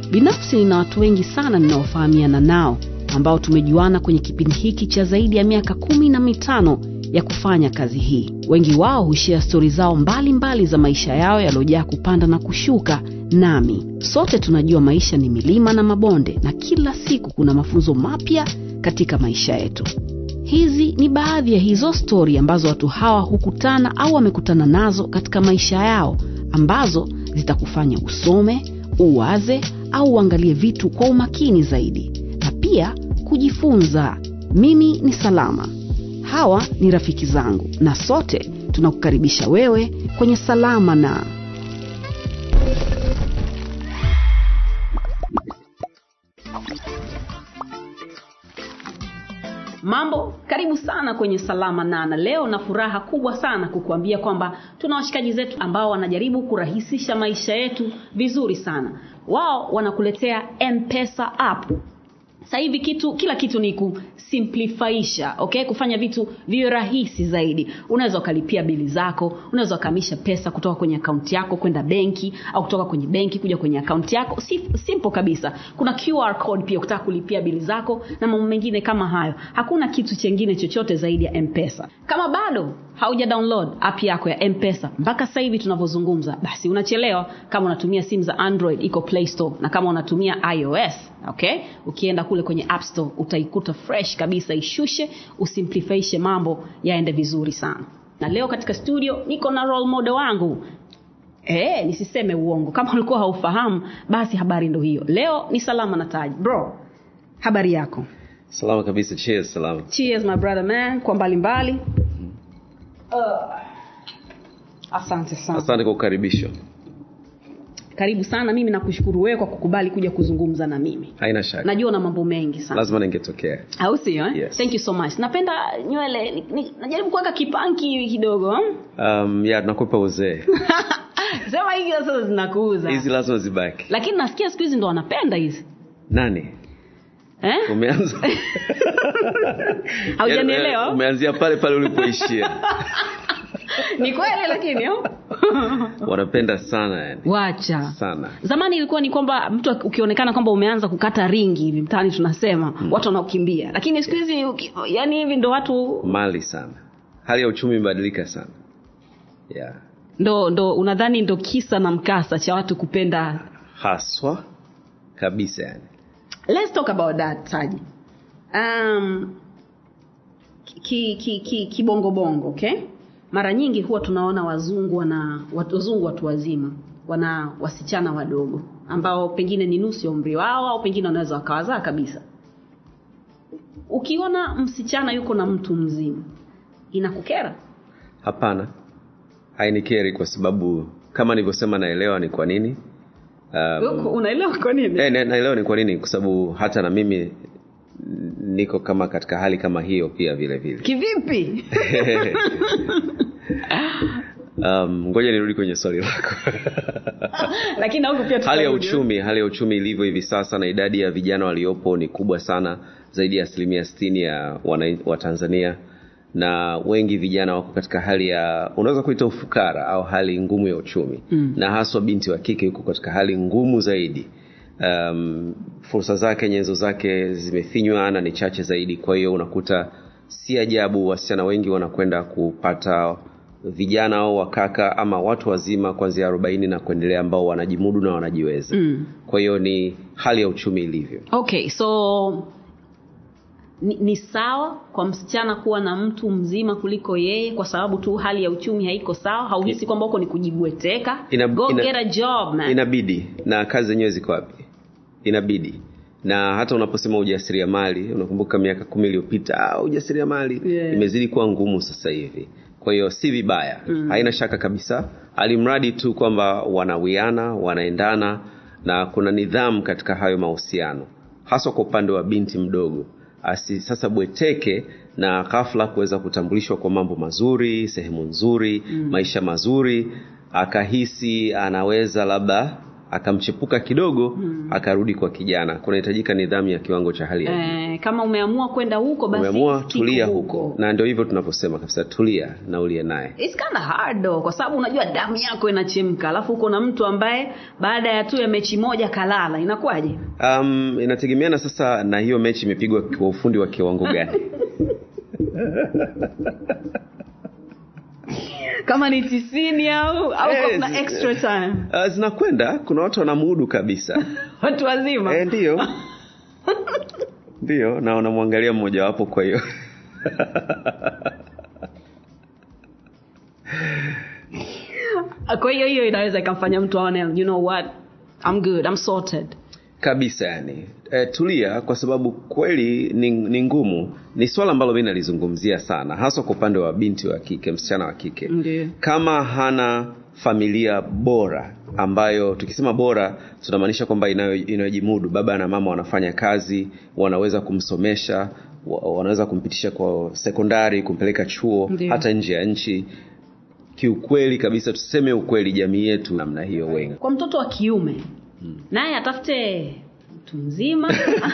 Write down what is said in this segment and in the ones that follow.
binafsi nina watu wengi sana ninaofahamiana nao ambao tumejuana kwenye kipindi hiki cha zaidi ya miaka kumi na mitano ya kufanya kazi hii wengi wao hushia stori zao mbalimbali mbali za maisha yao yaliyojaa kupanda na kushuka nami sote tunajua maisha ni milima na mabonde na kila siku kuna mafunzo mapya katika maisha yetu hizi ni baadhi ya hizo stori ambazo watu hawa hukutana au wamekutana nazo katika maisha yao ambazo zitakufanya usome uwaze au uangalie vitu kwa umakini zaidi na pia kujifunza mimi ni salama hawa ni rafiki zangu na sote tunakukaribisha wewe kwenye salama na mambo karibu sana kwenye salama nana leo na furaha kubwa sana kukuambia kwamba tuna washikaji zetu ambao wanajaribu kurahisisha maisha yetu vizuri sana wao wanakuletea mpesa app sasa hivi kitu kila kitu ni kusimplifaisha okay kufanya vitu viwe rahisi zaidi unaweza ukalipia bili zako unaweza ukahamisha pesa kutoka kwenye akaunti yako kwenda benki au kutoka kwenye benki kuja kwenye akaunti yako si, simple kabisa kuna qr code pia ukitaka kulipia bili zako na mambo mengine kama hayo hakuna kitu chengine chochote zaidi ya mpesa kama bado hauja download app yako ya mpesa mpaka sasa hivi tunavyozungumza basi unachelewa kama unatumia simu za android iko play store na kama unatumia ios okay ukienda kule kwenye app store utaikuta fresh kabisa ishushe usimplifaishe mambo yaende vizuri sana na leo katika studio niko na role model wangu Eh, nisiseme uongo kama ulikuwa haufahamu basi habari ndo hiyo leo ni salama na taji bro habari yako salama kabisa cheers salama cheers my brother man kwa mbalimbali uh, asante sana asante kwa ukaribisho karibu sana mimi nakushukuru wewe kwa kukubali kuja kuzungumza na mimi haina shaka najua una mambo mengi sana lazima ningetokea au sio eh? Yes. thank you so much napenda nywele ni, ni, najaribu kuweka kipanki hivi kidogo hmm? um, ya tunakupa uzee sema hivi sasa zinakuuza hizi lazima zibaki lakini nasikia siku hizi ndo wanapenda hizi nani eh? umeanza haujanielewa Yaani, umeanzia pale pale ulipoishia ni kweli lakini oh? wanapenda sana yani wacha sana zamani ilikuwa ni kwamba mtu ukionekana kwamba umeanza kukata ringi hivi mtaani tunasema mm. watu wanaokimbia lakini siku hizi uki- yani hivi ndo watu mali sana hali ya uchumi imebadilika sana yeah. ndo ndo unadhani ndo kisa na mkasa cha watu kupenda haswa kabisa yani let's talk about that taji um, ki, ki, ki, kibongobongo okay mara nyingi huwa tunaona wazungu wana watu- wazungu watu wazima wana wasichana wadogo ambao pengine ni nusu ya umri wao au pengine wanaweza wakawazaa kabisa ukiona msichana yuko na mtu mzima inakukera hapana hainikeri kwa sababu kama nilivyosema naelewa ni kwa nini um, um, unaelewa kwa nini Eh, na- naelewa ni kwa nini kwa sababu hata na mimi n- niko kama katika hali kama hiyo pia vile vile kivipi um, ngoja nirudi kwenye swali lako lakini na huku pia hali ya tutarudi. uchumi hali ya uchumi ilivyo hivi sasa na idadi ya vijana waliopo ni kubwa sana zaidi ya asilimia sitini ya wana- wa tanzania na wengi vijana wako katika hali ya unaweza kuita ufukara au hali ngumu ya uchumi mm. na haswa binti wa kike yuko katika hali ngumu zaidi um, fursa zake nyenzo zake zimefinywa na ni chache zaidi kwa hiyo unakuta si ajabu wasichana wengi wanakwenda kupata vijana au wakaka ama watu wazima kuanzia arobaini na kuendelea ambao wanajimudu na wanajiweza mm. kwa hiyo ni hali ya uchumi ilivyo okay so ni, ni sawa kwa msichana kuwa na mtu mzima kuliko yeye kwa sababu tu hali ya uchumi haiko sawa hauhisi kwamba huko ni kujibweteka Ina- go ina- get a job man inabidi na kazi zenyewe ziko wapi inabidi na hata unaposema ujasiriamali unakumbuka miaka kumi iliyopita ah, ujasiriamali Yeah. imezidi kuwa ngumu sasa hivi kwa hiyo si vibaya mm. haina shaka kabisa alimradi tu kwamba wanawiana wanaendana na kuna nidhamu katika hayo mahusiano haswa kwa upande wa binti mdogo asi sasa bweteke na ghafla kuweza kutambulishwa kwa mambo mazuri sehemu nzuri mm. maisha mazuri akahisi anaweza labda akamchepuka kidogo mm. akarudi kwa kijana kunahitajika nidhamu ya kiwango cha hali ya juu eh, kama umeamua kwenda huko basi umeamua stick tulia huko na ndio hivyo tunavyosema kabisa tulia na ulie naye It's kind of hard though, kwa sababu unajua damu yako inachemka alafu uko na mtu ambaye baada ya tu ya mechi moja kalala inakuwaje um, inategemeana sasa na hiyo mechi imepigwa kwa ufundi wa kiwango gani kama ni tisini au au Eh, kuna zi- extra time uh, zinakwenda kuna watu wanamudu kabisa watu wazima e, ndio ndio na unamwangalia mmojawapo kwa hiyo kwa hiyo hiyo inaweza ikamfanya mtu aone you know what I'm good I'm sorted kabisa yani e, tulia kwa sababu kweli ni, ni ngumu ni swala ambalo mi nalizungumzia sana haswa kwa upande wa binti wa kike msichana wa kike Ndiyo. kama hana familia bora ambayo tukisema bora tunamaanisha kwamba inayo- inayojimudu baba na mama wanafanya kazi wanaweza kumsomesha wa- wanaweza kumpitisha kwa sekondari kumpeleka chuo Ndiyo. hata nje ya nchi kiukweli kabisa tuseme ukweli jamii yetu namna hiyo wengi kwa mtoto wa kiume naye atafute mtu mzima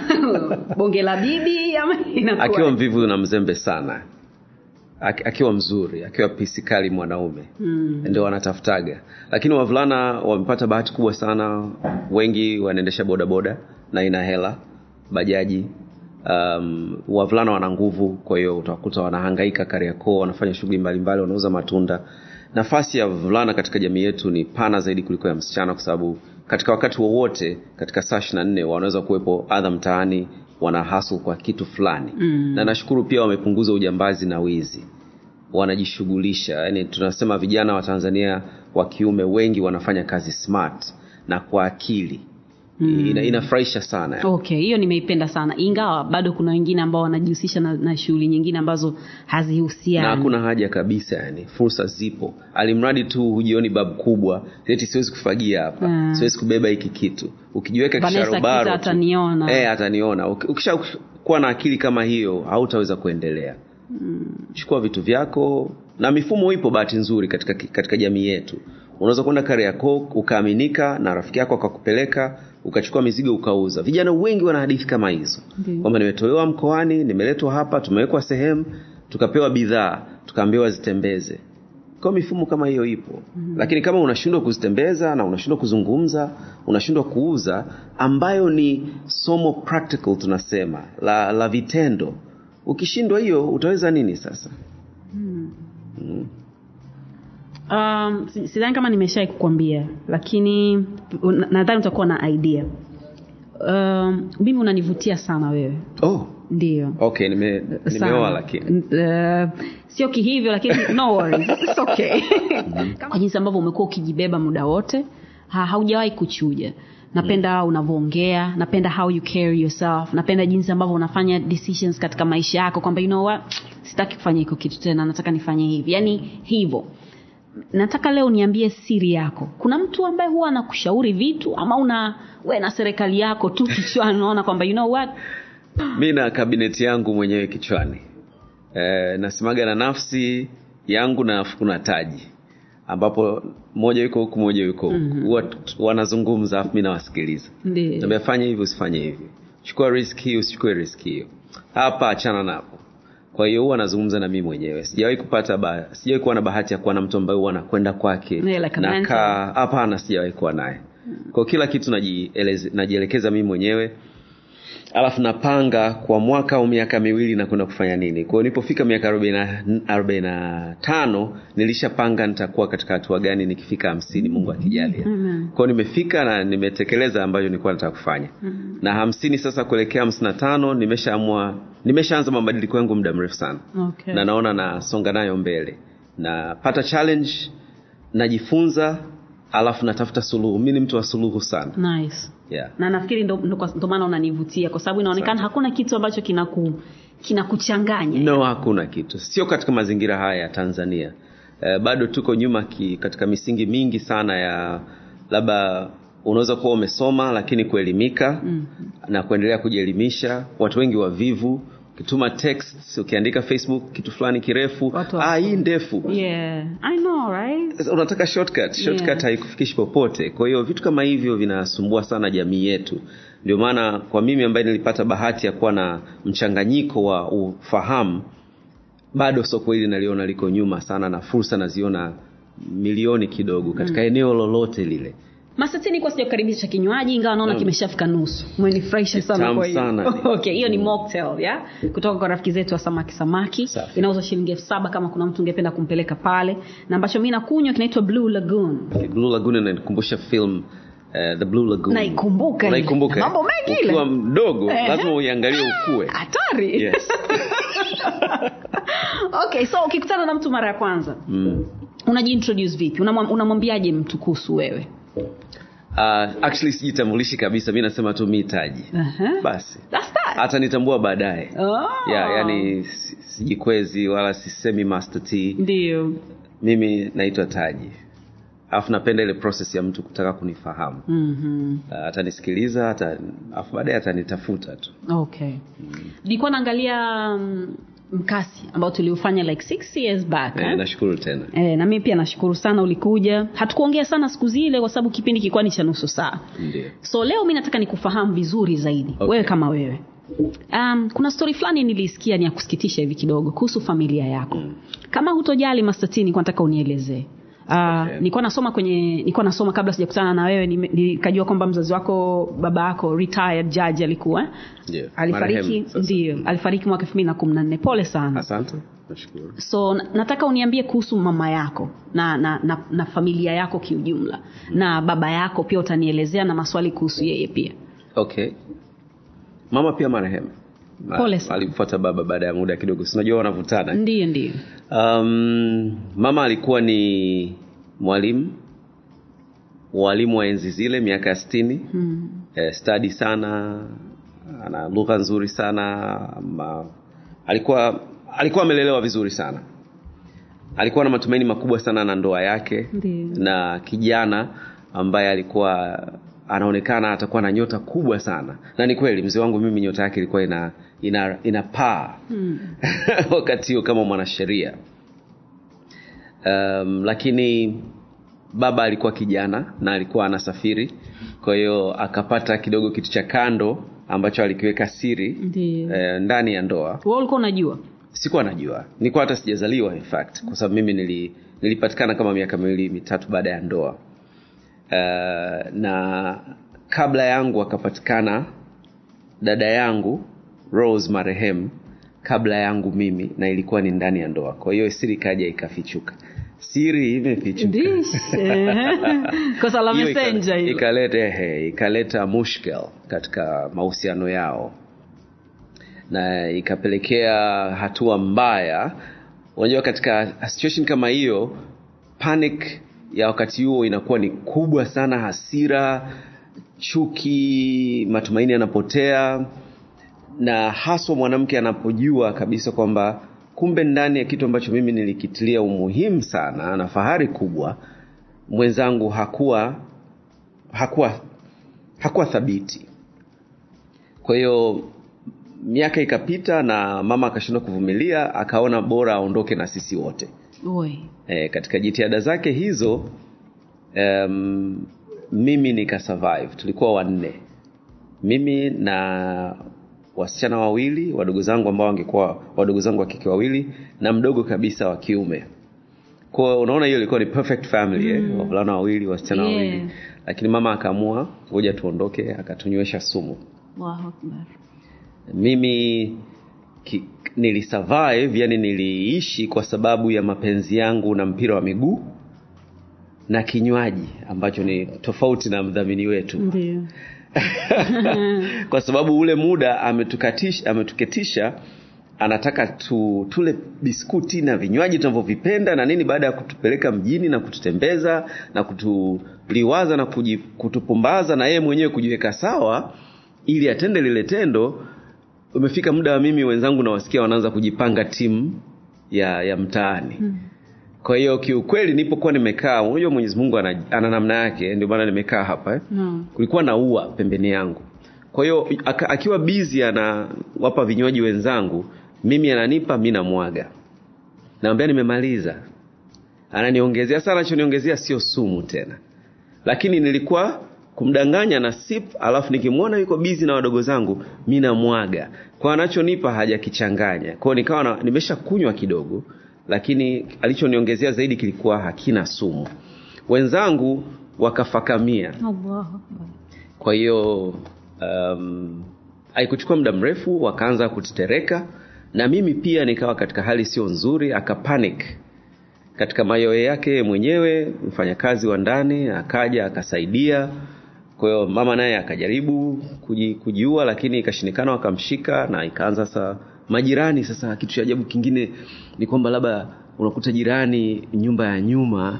bonge la bibi ama inakuwa akiwa mvivu na mzembe sana Aki- akiwa mzuri akiwa pisikali mwanaume mm. ndio wanatafutaga lakini wavulana wamepata bahati kubwa sana wengi wanaendesha bodaboda na ina hela bajaji um, wavulana wana nguvu kwa hiyo utakuta wanahangaika kariakoo wanafanya shughuli mbalimbali wanauza matunda nafasi ya vulana katika jamii yetu ni pana zaidi kuliko ya msichana kwa sababu katika wakati wowote katika saa ishiri na nne wanaweza kuwepo adha mtaani wana hasu kwa kitu fulani Mm. na nashukuru pia wamepunguza ujambazi na wizi wanajishughulisha yani tunasema vijana wa tanzania wa kiume wengi wanafanya kazi smart na kwa akili mm. Ina, inafurahisha sana okay hiyo nimeipenda sana ingawa bado kuna wengine ambao wanajihusisha na, na shughuli nyingine ambazo na hazihusiani hakuna haja kabisa yani fursa zipo alimradi tu hujioni babu kubwa eti siwezi kufagia hapa Mm. siwezi kubeba hiki kitu ukijiweka Vanessa kisharobaro Kita tu- ataniona. eh, ataniona Uki- ukishakuwa na akili kama hiyo hautaweza kuendelea chukua vitu vyako na mifumo ipo bahati nzuri katika, katika jamii yetu unaweza kwenda kariakoo ukaaminika na rafiki yako akakupeleka ukachukua mizigo ukauza vijana wengi wana hadithi kama hizo Ndiyo. kwamba nimetolewa mkoani nimeletwa hapa tumewekwa sehemu tukapewa bidhaa tukaambiwa zitembeze kwa mifumo kama hiyo ipo mm-hmm. lakini kama unashindwa kuzitembeza na unashindwa kuzungumza unashindwa kuuza ambayo ni somo practical tunasema la, la vitendo ukishindwa hiyo utaweza nini sasa um, si- sidhani kama nimeshai kukwambia lakini na- nadhani utakuwa na idea um, mimi unanivutia sana wewe oh ndio okay nime, Sana. nimeoa lakini Uh, sio kihivyo lakini no worries. It's okay. kwa jinsi ambavyo umekuwa ukijibeba muda wote ha, haujawahi kuchuja napenda unavyoongea napenda how you carry yourself napenda jinsi ambavyo unafanya decisions katika maisha yako kwamba you know what sitaki kufanya hiko kitu tena nataka nifanye hivi yaani hivyo nataka leo niambie siri yako kuna mtu ambaye huwa anakushauri vitu ama una we na serikali yako tu kichwani unaona kwamba you know what mi na kabineti yangu mwenyewe kichwani e, nasemaga na nafsi yangu na alafu kuna taji ambapo moja yuko huku moja yuko huku mm-hmm. wanazungumza alafu mi nawasikiliza ndio Naambia fanya hivi usifanye hivi chukua risk hii usichukue risk hiyo hapa achana napo kwa hiyo huwa anazungumza na mimi mwenyewe sijawahi kupata ba, sijawahi kuwa na bahati ya kuwa na mtu ambaye huwa anakwenda kwake Yeah, like a nakaa hapana sijawahi kuwa naye kwa kila kitu najieleze- najielekeza mimi mwenyewe alafu napanga kwa mwaka au miaka miwili nakwenda kufanya nini kwao nilipofika miaka arobaini na tano nilishapanga nitakuwa katika hatua gani nikifika hamsini mungu akijalia Amen. kwao nimefika na nimetekeleza ambayo nilikuwa nataka kufanya mm-hmm. na hamsini sasa kuelekea hamsini na tano nimeshaamua nimeshaanza mabadiliko yangu muda mrefu sana okay. na naona nasonga nayo mbele napata challenge najifunza alafu natafuta suluhu mi ni mtu wa suluhu sana nice yeah. na nafikiri ndo, ndo, kwa- ndo maana unanivutia kwa sababu inaonekana hakuna kitu ambacho kinaku kinakuchanganya no hakuna kitu sio katika mazingira haya ya tanzania eh, bado tuko nyuma ki, katika misingi mingi sana ya labda unaweza kuwa umesoma lakini kuelimika mm-hmm. na kuendelea kujielimisha watu wengi wavivu ukituma text ukiandika facebook kitu fulani kirefu Watu ah, wa- hii ndefu yeah i know right Sasa unataka shortcut shortcut Yeah. haikufikishi popote kwa hiyo vitu kama hivyo vinasumbua sana jamii yetu ndio maana kwa mimi ambaye nilipata bahati ya kuwa na mchanganyiko wa ufahamu bado soko hili naliona liko nyuma sana na fursa naziona milioni kidogo katika eneo lolote lile masatini kwa sijakukaribisha kinywaji ingawa naona Mm. kimeshafika nusu umenifurahisha sana Kitamu kwa hiyo sana. okay hiyo ni mocktail ya kutoka kwa rafiki zetu wa samaki samaki Safi. inauzwa shilingi elfu saba kama kuna mtu ungependa kumpeleka pale na ambacho mi nakunywa kinaitwa blue lagoon blue lagoon inanikumbusha film uh, the blue lagoon Naikumbuka ile. Unaikumbuka, Na eh? mambo mengi ile. ukiwa mdogo Ehe. lazima uiangalie ukue hatari yes. okay so ukikutana na mtu mara ya kwanza mm. unajiintroduce vipi Unamwam- unamwambiaje mtu kuhusu wewe uh, actually sijitambulishi kabisa mi nasema tu mi taji uh-huh. basi That's that. atanitambua baadaye Oh. yeah, yani si- sijikwezi wala sisemi master t ndio mimi naitwa taji alafu napenda ile process ya mtu kutaka kunifahamu mm-hmm. uh, atanisikiliza ata, alafu baadaye atanitafuta tu okay nilikuwa naangalia mm, mkasi ambao tuliufanya like six years back eh, eh? nashukuru tena E, na mimi pia nashukuru sana ulikuja hatukuongea sana siku zile kwa sababu kipindi kilikuwa ni cha nusu saa ndio so leo mi nataka nikufahamu vizuri zaidi Okay. wewe kama wewe um, kuna stori fulani nilisikia ni ya kusikitisha hivi kidogo kuhusu familia yako mm. kama hutojali mastatini nataka unielezee Uh, Okay. nilikuwa nasoma kwenye nilikuwa nasoma kabla sijakutana na wewe nime- nikajua kwamba mzazi wako baba yako retired judge alikuwa eh? Ndio. alifariki Marehemu sasa. ndio alifariki mwaka elfu mbili na kumi na nne pole sana asante nashukuru so na- nataka uniambie kuhusu mama yako na, na, na, na familia yako kiujumla na baba yako pia utanielezea na maswali kuhusu yeye pia okay mama pia marehemu Ma- Pole sana. alimfuata baba baada ya muda kidogo sinajua wanavutana ndiyo ndiyo um, mama alikuwa ni mwalimu mwalimu wa enzi zile miaka ya sitini hmm. eh, stadi sana ana lugha nzuri sana ma, alikuwa alikuwa amelelewa vizuri sana alikuwa na matumaini makubwa sana na ndoa yake Ndiyo. na kijana ambaye alikuwa anaonekana atakuwa na nyota kubwa sana na ni kweli mzee wangu mimi nyota yake ilikuwa ina ina, ina paa Hmm. wakati huo kama mwanasheria um, lakini baba alikuwa kijana na alikuwa anasafiri kwa hiyo akapata kidogo kitu cha kando ambacho alikiweka siri Ndiyo. eh, ndani ya ndoa wewe ulikuwa unajua sikuwa najua nilikuwa hata sijazaliwa in fact kwa sababu mimi nili, nilipatikana kama miaka miwili mitatu baada ya ndoa uh, na kabla yangu akapatikana dada yangu rose marehemu kabla yangu mimi na ilikuwa ni ndani ya ndoa kwa hiyo siri ikaja ikafichuka siri imefichuka Ndish, eh. kosa la Hiyo messenger ikale- hilo ikaleta ehe, ikaleta mushkel katika mahusiano yao na ikapelekea hatua mbaya unajua katika situation kama hiyo panic ya wakati huo inakuwa ni kubwa sana hasira chuki matumaini yanapotea na haswa mwanamke anapojua kabisa kwamba kumbe ndani ya kitu ambacho mimi nilikitilia umuhimu sana na fahari kubwa mwenzangu hakuwa hakuwa hakuwa thabiti kwa hiyo miaka ikapita na mama akashindwa kuvumilia akaona bora aondoke na sisi wote Oi. e, katika jitihada zake hizo um, mimi nikasurvive tulikuwa wanne mimi na wasichana wawili wadogo zangu ambao wangekuwa wadogo zangu wa kike wawili na mdogo kabisa wa kiume kwa unaona hiyo ilikuwa ni perfect family mm. eh? wavulana wawili wasichana Yeah. wawili lakini mama akaamua ngoja tuondoke akatunywesha sumu Allahu Akbar. mimi ki, nilisurvive yani niliishi kwa sababu ya mapenzi yangu na mpira wa miguu na kinywaji ambacho ni tofauti na mdhamini wetu ndio kwa sababu ule muda ametukatisha ametuketisha anataka tu, tule biskuti na vinywaji tunavyovipenda na nini baada ya kutupeleka mjini na kututembeza na kutuliwaza na kuji, kutupumbaza na yeye mwenyewe kujiweka sawa ili atende lile tendo umefika muda wa mimi wenzangu nawasikia wanaanza kujipanga timu ya ya mtaani hmm. kwa hiyo kiukweli nipokuwa nimekaa unajua mwenyezi mungu ana, ana namna yake ndio maana nimekaa hapa eh? no. kulikuwa na ua pembeni yangu kwa hiyo aka- akiwa bizi anawapa vinywaji wenzangu mimi ananipa mi namwaga naambia nimemaliza ananiongezea sana anachoniongezea sio sumu tena lakini nilikuwa kumdanganya na sip alafu nikimwona yuko bizi na wadogo zangu mi namwaga kwa anachonipa hajakichanganya kwao nikawa na- nimesha kunywa kidogo lakini alichoniongezea zaidi kilikuwa hakina sumu wenzangu wakafakamia Allahu Akbar. kwa hiyo um, haikuchukua muda mrefu wakaanza kutetereka na mimi pia nikawa katika hali sio nzuri akapanic katika mayoe yake mwenyewe mfanyakazi wa ndani akaja akasaidia kwa hiyo mama naye akajaribu kuji, kujiua lakini ikashindikana wakamshika na ikaanza sasa majirani sasa kitu cha ajabu kingine ni kwamba labda unakuta jirani nyumba ya nyuma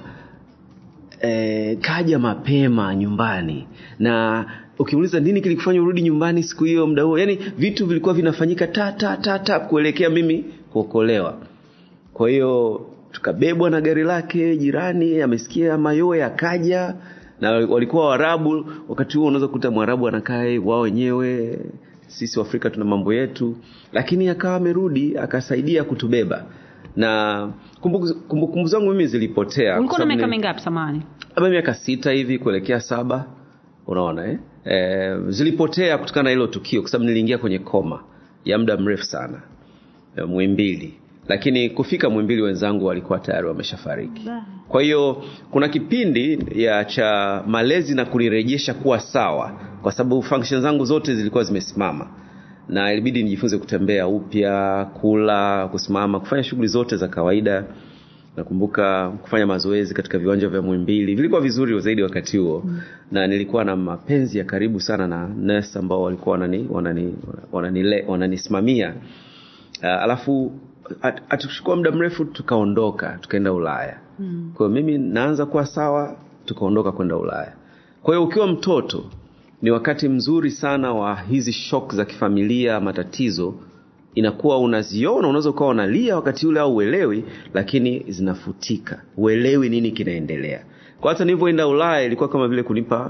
eh, kaja mapema nyumbani na ukiuliza nini kilikufanya urudi nyumbani siku hiyo muda huo yani vitu vilikuwa vinafanyika ta ta ta ta kuelekea mimi kuokolewa kwa hiyo tukabebwa na gari lake jirani amesikia mayoe akaja na walikuwa warabu wakati huo unaweza kukuta mwarabu anakaa wao wenyewe sisi waafrika tuna mambo yetu lakini akawa amerudi akasaidia kutubeba na kumbukumbu kumbu, kumbu zangu mimi zilipotea kwa ulikuwa na sababu miaka ni- mingapi samani labda miaka sita hivi kuelekea saba unaona eh? Eh, zilipotea kutokana na hilo tukio kwa sababu niliingia kwenye koma ya muda mrefu sana eh, mwimbili lakini kufika mwimbili wenzangu walikuwa tayari wameshafariki kwa hiyo kuna kipindi ya cha malezi na kunirejesha kuwa sawa kwa sababu function zangu zote zilikuwa zimesimama na ilibidi nijifunze kutembea upya kula kusimama kufanya shughuli zote za kawaida nakumbuka kufanya mazoezi katika viwanja vya mwimbili vilikuwa vizuri zaidi wakati huo mm. na nilikuwa na mapenzi ya karibu sana na nes ambao walikuwa wanani wanani wananile- wananisimamia uh, alafu hat- hatukuchukua muda mrefu tukaondoka tukaenda ulaya mm. kwa hiyo mimi naanza kuwa sawa tukaondoka kwenda ulaya kwa hiyo ukiwa mtoto ni wakati mzuri sana wa hizi shok za kifamilia matatizo inakuwa unaziona unaweza ukawa unalia wakati ule au uelewi lakini zinafutika uelewi nini kinaendelea kwa hata nilivyoenda ulaya ilikuwa kama vile kunipa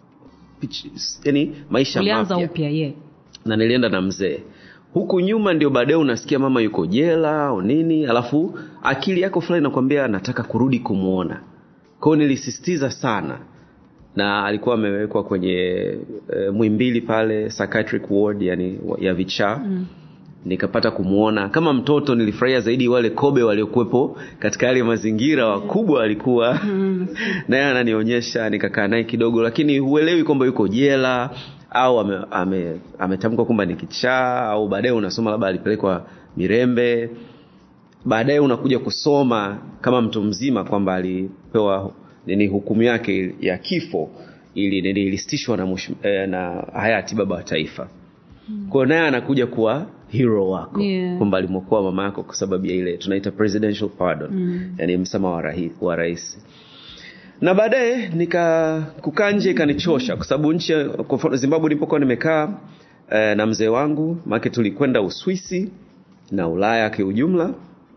pitch- yani maisha ulianza mapya upya ye na nilienda na mzee huku nyuma ndio baadaye unasikia mama yuko jela au nini alafu akili yako fulani inakwambia nataka kurudi kumwona kwao nilisisitiza sana na alikuwa amewekwa kwenye e, mwimbili pale psychiatric ward yani ya vichaa mm nikapata kumwona kama mtoto nilifurahia zaidi wale kobe waliokuwepo katika yale mazingira wakubwa walikuwa naye ananionyesha nikakaa naye kidogo lakini huelewi kwamba yuko jela au ametamkwa ame, ametamkwa kwamba ni kichaa au baadaye unasoma labda alipelekwa mirembe baadaye unakuja kusoma kama mtu mzima kwamba alipewa nini hukumu yake ya kifo ili nini ilisitishwa na, mwish- eh, na hayati baba wa taifa kwao naye anakuja kuwa hero wako Yeah. kwamba alimwokoa mama yako kwa sababu ya ile tunaita presidential pardon mm. yani msamaha wa, rahi, wa rais na baadaye nika kukaa nje ikanichosha kwa sababu nchi ya- kwa mfano zimbabwe nilipokuwa nimekaa eh, na mzee wangu maake tulikwenda uswisi na ulaya kiujumla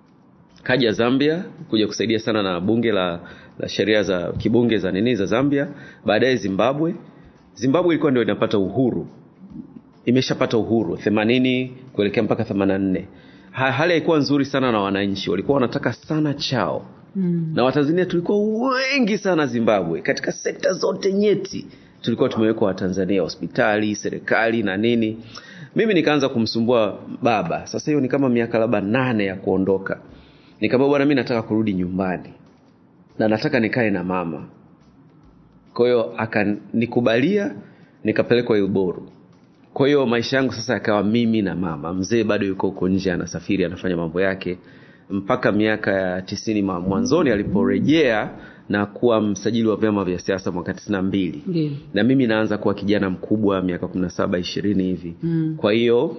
kaja zambia kuja kusaidia sana na bunge la, la sheria za kibunge za nini za zambia baadaye zimbabwe zimbabwe ilikuwa ndio inapata uhuru imeshapata uhuru themanini kuelekea mpaka themanina ha, hali haikuwa nzuri sana na wananchi walikuwa wanataka sana chao mm. na watanzania tulikuwa wengi sana zimbabwe katika sekta zote nyeti tulikuwa tumewekwa watanzania hospitali serikali na nini mimi nikaanza kumsumbua baba sasa hiyo ni kama miaka labda nane ya kuondoka nikamwambia bwana mi nataka kurudi nyumbani na nataka nikae na mama kwa hiyo akanikubalia nikapelekwa ilboru kwa hiyo maisha yangu sasa yakawa mimi na mama mzee bado yuko huko nje anasafiri anafanya mambo yake mpaka miaka ya tisini ma- mwanzoni aliporejea na kuwa msajili wa vyama vya siasa mwaka tisini na mbili Ndiyo. na mimi naanza kuwa kijana mkubwa miaka kumi na saba ishirini hivi mm. kwa hiyo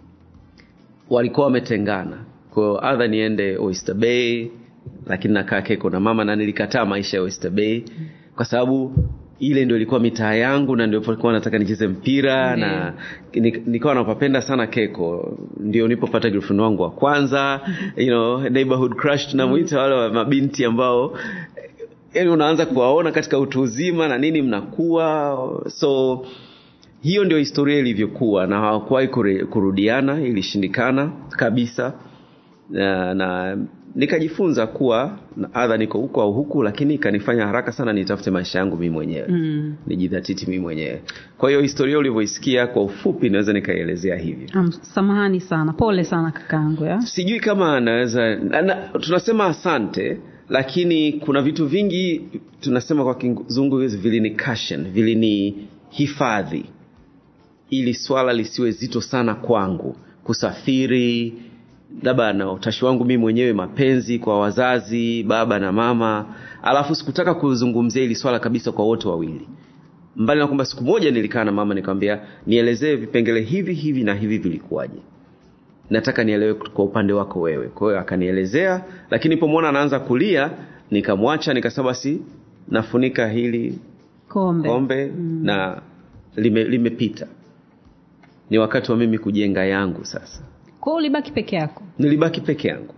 walikuwa wametengana kwahiyo adha niende oyster bay lakini nakaa keko na mama na nilikataa maisha ya oyster bay kwa sababu ile ndio ilikuwa mitaa yangu na ndio nilikuwa nataka nicheze mpira Ndiyo. na ni- nikawa napapenda sana keko ndio nilipopata girlfriend wangu wa kwanza you know, neighborhood crush tunamwita wale wa mabinti ambao yani unaanza kuwaona katika utu uzima na nini mnakuwa so hiyo ndio historia ilivyokuwa na hawakuwahi kure- kurudiana ilishindikana kabisa na, na nikajifunza kuwa na- adha niko huku au huku lakini ikanifanya haraka sana nitafute maisha yangu mii mwenyewe mm. nijidhatiti mii mwenyewe kwa hiyo historia ulivyoisikia kwa ufupi naweza nikaielezea hivyo um, samahani sana pole sana kakaangu ya sijui kama naweza na, na, tunasema asante lakini kuna vitu vingi tunasema kwa kizungu vilini cushion vilini hifadhi ili swala lisiwe zito sana kwangu kusafiri labda na utashi wangu mii mwenyewe mapenzi kwa wazazi baba na mama alafu sikutaka kuzungumzia hili swala kabisa kwa wote wawili mbali na kwamba siku moja nilikaa na mama nikamwambia nielezee vipengele hivi hivi na hivi vilikuwaje nataka nielewe kwa upande wako wewe kwa hiyo akanielezea lakini pomwona anaanza kulia nikamwacha nikasema basi nafunika hili kombe, kombe mm. na lime- limepita ni wakati wa mimi kujenga yangu sasa kwao ulibaki peke yako nilibaki peke yangu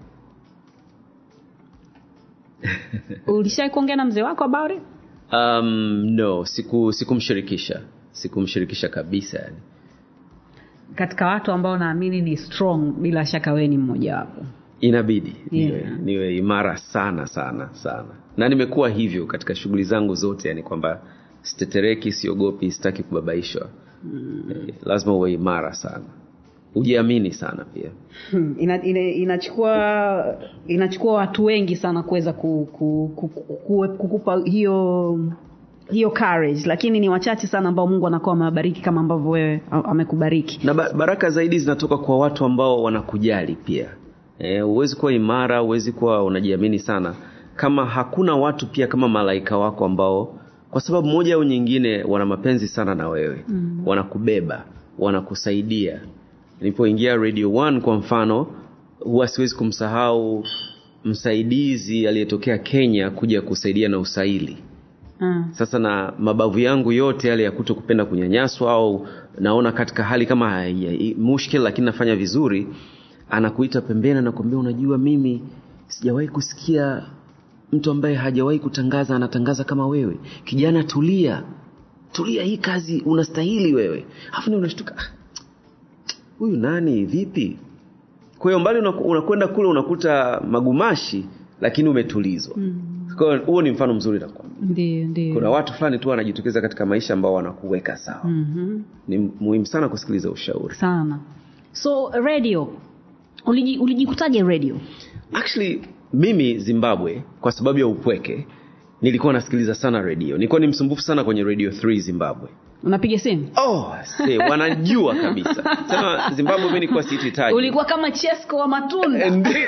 ulishai kuongea na mzee wako about it? um, no siku sikumshirikisha sikumshirikisha kabisa yani katika watu ambao naamini ni strong bila shaka wewe ni mmoja wapo inabidi niwe, Yeah. niwe imara sana sana sana na nimekuwa hivyo katika shughuli zangu zote yani kwamba sitetereki siogopi sitaki kubabaishwa mm. eh, lazima uwe imara sana ujiamini sana pia Hmm, ina, ina, inachukua inachukua watu wengi sana kuweza ku, ku, ku, ku, kukupa hiyo hiyo courage lakini ni wachache sana ambao mungu anakuwa amewabariki kama ambavyo wewe a- amekubariki na ba- baraka zaidi zinatoka kwa watu ambao wanakujali pia Eh, huwezi kuwa imara huwezi kuwa unajiamini sana kama hakuna watu pia kama malaika wako ambao kwa sababu moja au nyingine wana mapenzi sana na wewe mm. wanakubeba wanakusaidia nilipoingia radio 1 kwa mfano huwa siwezi kumsahau msaidizi aliyetokea kenya kuja kusaidia na usaili Ah, sasa na mabavu yangu yote yale ya kuto kupenda kunyanyaswa au naona katika hali kama hai- mushkil lakini nafanya vizuri anakuita pembeni anakwambia unajua mimi sijawahi kusikia mtu ambaye hajawahi kutangaza anatangaza kama wewe kijana tulia tulia hii kazi unastahili wewe alafu ni unashtuka "Ah, huyu nani vipi kwa hiyo mbali unaku- unakwenda kule unakuta magumashi lakini umetulizwa mm. kwa hiyo huo ni mfano mzuri nakwambia ndio ndio kuna watu fulani tu wanajitokeza katika maisha ambao wanakuweka sawa mm-hmm. ni muhimu sana kusikiliza ushauri sana so radio uliji- ulijikutaje radio actually mimi zimbabwe kwa sababu ya upweke nilikuwa nasikiliza sana redio nilikuwa ni msumbufu sana kwenye radio 3 zimbabwe unapiga simu oh, se, wanajua kabisa tena zimbabwe mi nilikuwa siititaji ulikuwa kama chesko wa matunda Ndi-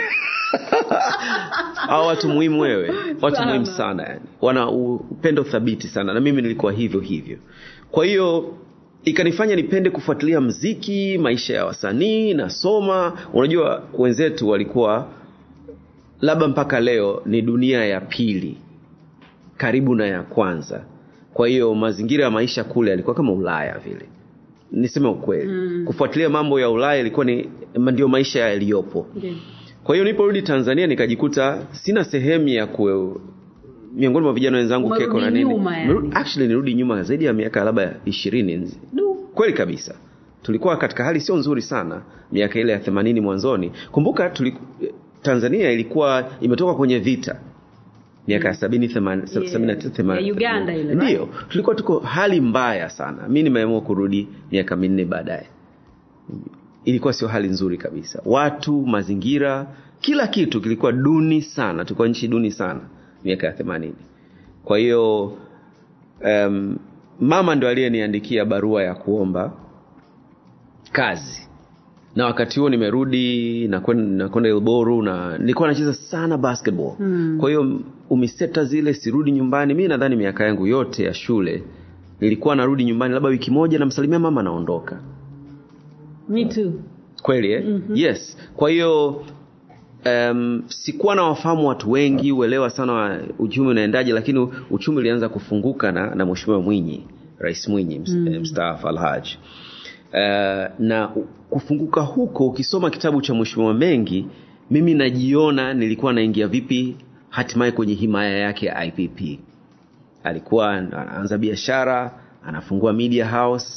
hao watu muhimu wewe watu Sana. muhimu sana yani wana u- upendo thabiti sana na mimi nilikuwa hivyo hivyo kwa hiyo ikanifanya nipende kufuatilia mziki maisha ya wasanii nasoma unajua wenzetu walikuwa labda mpaka leo ni dunia ya pili karibu na ya kwanza kwa hiyo mazingira ya maisha kule yalikuwa kama ulaya vile niseme ukweli mm. kufuatilia mambo ya ulaya ilikuwa ni ndio maisha yaliyopo Ndio. kwa hiyo niliporudi tanzania nikajikuta sina sehemu ya ku miongoni mwa vijana wenzangu Umerudi keko na nini nyuma yani. Nimerudi- actually nirudi nyuma zaidi ya miaka labda ishirini Du. kweli kabisa tulikuwa katika hali sio nzuri sana miaka ile ya themanini mwanzoni kumbuka tuliku, tanzania ilikuwa imetoka kwenye vita miaka ya sabini theman- Yeah. sabini na tisa, themanini- Ya Uganda ile, ndiyo tulikuwa tuko hali mbaya sana mi nimeamua kurudi miaka minne baadaye ilikuwa sio hali nzuri kabisa watu mazingira kila kitu kilikuwa duni sana tulikuwa nchi duni sana miaka ya themanini kwa hiyo um, mama ndo aliyeniandikia barua ya kuomba kazi na wakati huo nimerudi nakwenda nakwenda ilboru na nilikuwa nacheza sana basketball Mm. kwa hiyo umiseta zile sirudi nyumbani mi nadhani miaka yangu yote ya shule nilikuwa narudi nyumbani labda wiki moja namsalimia mama naondoka Me too. kweli eh? mm-hmm. yes kwa hiyo um, sikuwa na wafahamu watu wengi uelewa sana wa uchumi unaendaje lakini uchumi ulianza kufunguka na, na mweshimiwa mwinyi rais mwinyi ms- mm. mstaafu alhaj uh, na u- kufunguka huko ukisoma kitabu cha mweshimiwa mengi mimi najiona nilikuwa naingia vipi hatimaye kwenye himaya yake ya ipp alikuwa anaanza biashara anafungua media house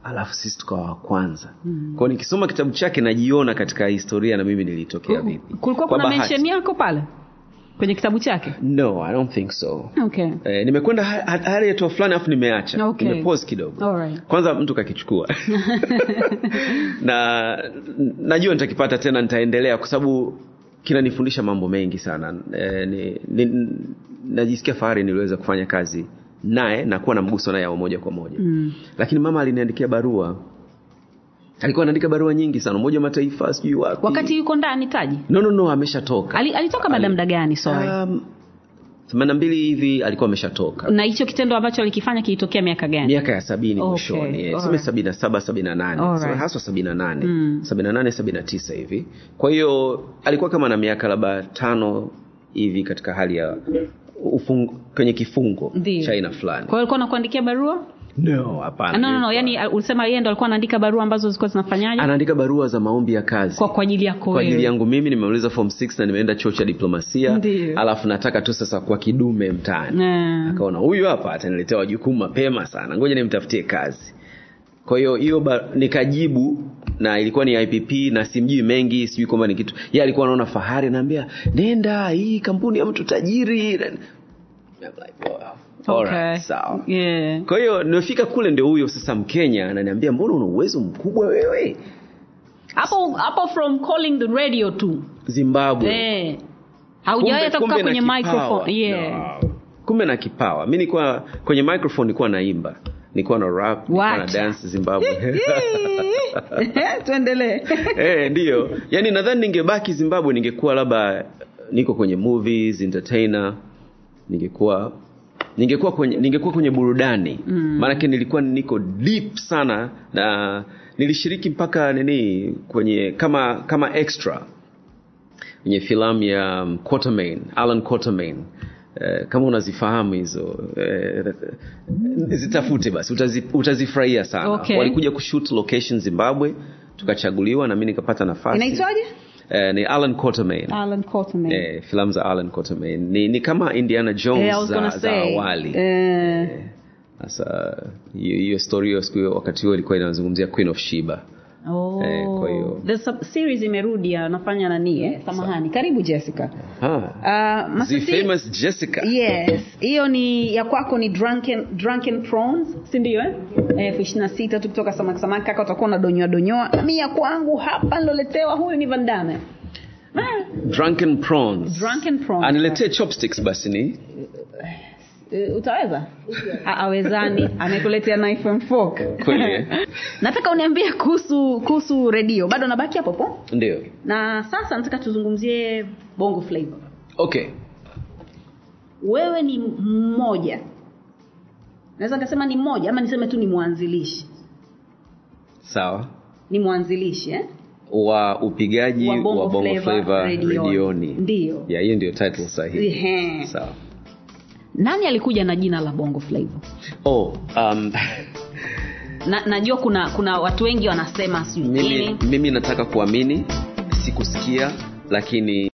alafu sisi tukawa wa kwanza mm. kwao nikisoma kitabu chake najiona katika historia na mimi nilitokea vipi kulikuwa Kwa kuna bahati. mention yako pale kwenye kitabu chake no i don't think so okay Eh, nimekwenda ha- ha- hali ya hatua fulani alafu nimeacha Okay. nimepause kidogo Alright. kwanza mtu kakichukua na najua nitakipata tena nitaendelea kwa sababu kinanifundisha mambo mengi sana e, ni, ni, najisikia fahari niliweza kufanya kazi naye na kuwa na mguso naye wa moja kwa moja mm. lakini mama aliniandikia barua alikuwa anaandika barua nyingi sana umoja wa mataifa sijui wapi wakati yuko ndani taji no no no ameshatoka Ali, alitoka baada ya muda gani sorry um, themanini na mbili hivi alikuwa ameshatoka na hicho kitendo ambacho alikifanya kilitokea miaka gani miaka ya sabini Okay, mwishoni eh, alright. tuseme sabini na saba sabini na nane Alright. Sema haswa sabini na nane Mm. sabini na nane sabini na tisa hivi kwa hiyo alikuwa kama na miaka labda tano hivi katika hali ya ufung, kwenye kifungo Ndiyo. cha aina fulani kwa hiyo alikuwa anakuandikia barua no hapana Ah, no, no, no. Nilikuwa- yani uh, ulisema yeye ndo alikuwa anaandika barua ambazo zilikuwa zinafanyaje anaandika barua za maombi ya kazi kwa kwa ajili yako kwa ajili wewe. yangu mimi nimemaliza form 6 na nimeenda chuo cha diplomasia Ndiyo. alafu nataka tu sasa kwa kidume mtaani Eh. akaona huyu hapa ataniletea wajukumu mapema sana ngoja nimtafutie kazi kwa hiyo hiyo ba- nikajibu na ilikuwa ni ipp na simjui mengi sijui kwamba ni kitu ye alikuwa anaona fahari anaambia nenda hii kampuni ya mtu tajiri I'm like, wow. Okay. Alright, sawa Yeah. kwa hiyo nimefika kule ndio huyo sasa mkenya ananiambia mbona una uwezo mkubwa wewe hapo hapo from calling the radio tu zimbabwe eh haujawahi hata kukaa na kwenye kipawa. microphone yeah No. kumbe na kipawa mi nilikuwa kwenye microphone nilikuwa naimba nilikuwa na rap nilikuwa na Wacha. dance zimbabwe tuendelee eh ndio yaani nadhani ningebaki zimbabwe ningekuwa labda niko kwenye movies entertainer ningekuwa ningekuwa kwenye ningekuwa kwenye burudani Mm. maanake nilikuwa niko deep sana na nilishiriki mpaka nini kwenye kama kama extra kwenye filamu ya um, Quatermain, Alan Quatermain Eh, kama unazifahamu hizo eh, zitafute basi utazi, utazifurahia sana Okay. walikuja kushoot location zimbabwe tukachaguliwa na mi nikapata nafasi inaitwaje eh, ni alan Quatermain. Alan Quatermain eh, filamu za alan Quatermain. ni, ni kama indiana jones Eh, I was za, gonna za say. awali Eh, sasa hiyo hiyo story hiyo siku hiyo wakati huo ilikuwa inazungumzia queen of shiba oh. Eh, kwa hiyo- The sub- series imerudi anafanya nani eh? samahani karibu jessica ah. uh, the Masisi- famous jessica yes hiyo ni ya kwako ni drunken, drunken prawns si ndio eh? elfu ishiri na sita tu kutoka samaki samaki kaka utakuwa unadonyoa donyoa mi ya kwangu hapa niloletewa huyu ni vandame ah, drunken prawns Drunken prawns. aniletee chopsticks basi ni eh, utaweza A- awezani amekuletea knife and fork Kweli, eh? nataka uniambie kuhusu kuhusu redio bado nabaki hapo po ndio na sasa nataka tuzungumzie bongo flavor okay wewe ni mmoja naweza nikasema ni mmoja ama niseme tu ni mwanzilishi sawa ni mwanzilishi eh? wa upigaji Wa wa Bongo bongo, Flava flava redioni. redioni Ndiyo. ya hiyo ndio title sahihi Ehe. sawa nani alikuja na jina la bongo flavor oh um, na, najua kuna kuna watu wengi wanasema sijui mimi, nini mimi nataka kuamini sikusikia lakini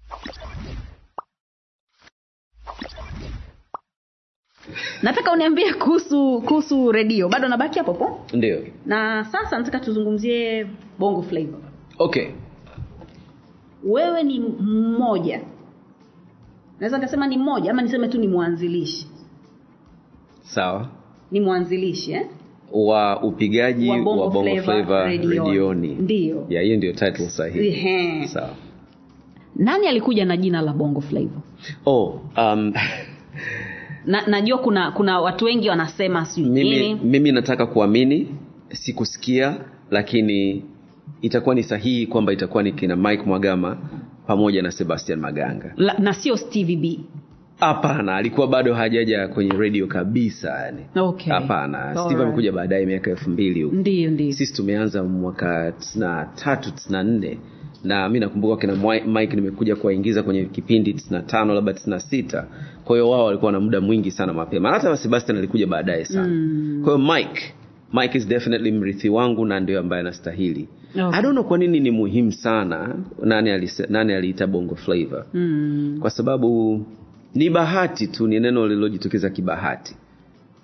nataka uniambie kuhusu kuhusu redio bado nabaki hapo po ndio na sasa nataka tuzungumzie bongo flavor okay wewe ni mmoja naweza nikasema ni mmoja ama niseme tu ni mwanzilishi sawa ni mwanzilishi eh? wa upigaji Wa wa Bongo bongo, Flava flava redioni. redioni Ndiyo. ya hiyo ndio title sahihi Ehe. sawa nani alikuja na jina la bongo flavor oh um, na, najua kuna kuna watu wengi wanasema sijui mimi, nini mimi nataka kuamini sikusikia lakini itakuwa ni sahihi kwamba itakuwa ni kina mike mwagama pamoja na sebastian maganga La, na sio stevie b hapana alikuwa bado hajaja kwenye radio kabisa yani Okay. hapana Alright. steve amekuja baadaye miaka elfu mbili huko ndio ndio sisi tumeanza mwaka tisina tatu tisina nne na mi nakumbuka kina Mwi- mike nimekuja kuwaingiza kwenye kipindi tisina tano labda tisina sita kwa hiyo wao walikuwa na muda mwingi sana mapema hata sebastian alikuja baadaye sana Mm. kwa hiyo mike mike is definitely mrithi wangu na ndio ambaye anastahili Okay. i don't know kwa nini ni muhimu sana nani, alise, nani aliita bongo flavor mm. kwa sababu ni bahati tu ni neno lililojitokeza kibahati